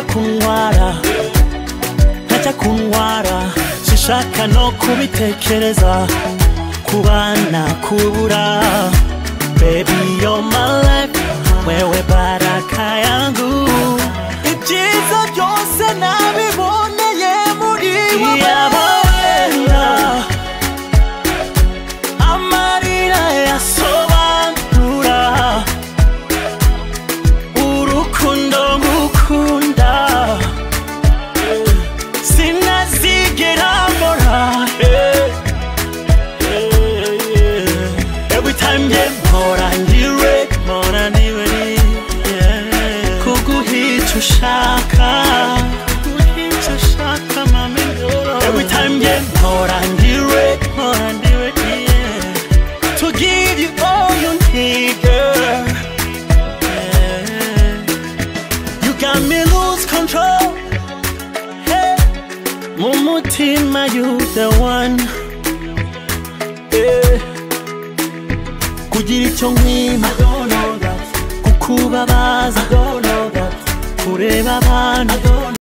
ntacyakuntwara ntacyakuntwara sinshaka no kubitekereza kubana kubura baby you're my life wewe baraka yangu ibyiza byose nabiboneye muri wowe amarira yasobanura urukundo ngukunda sinazigera mbora every time yeah mpora ndiwe mpora ndiwe yeah. kuguhica ushaka kuguhica ushaka mami every time yeah mpora ndiwe mpora ndiwe yeah to give you all you need, girl. You got me lose control. Hey. Mumutima, you the one. Yeah. Kugira icyo nkwima kukubabaza kureba abantu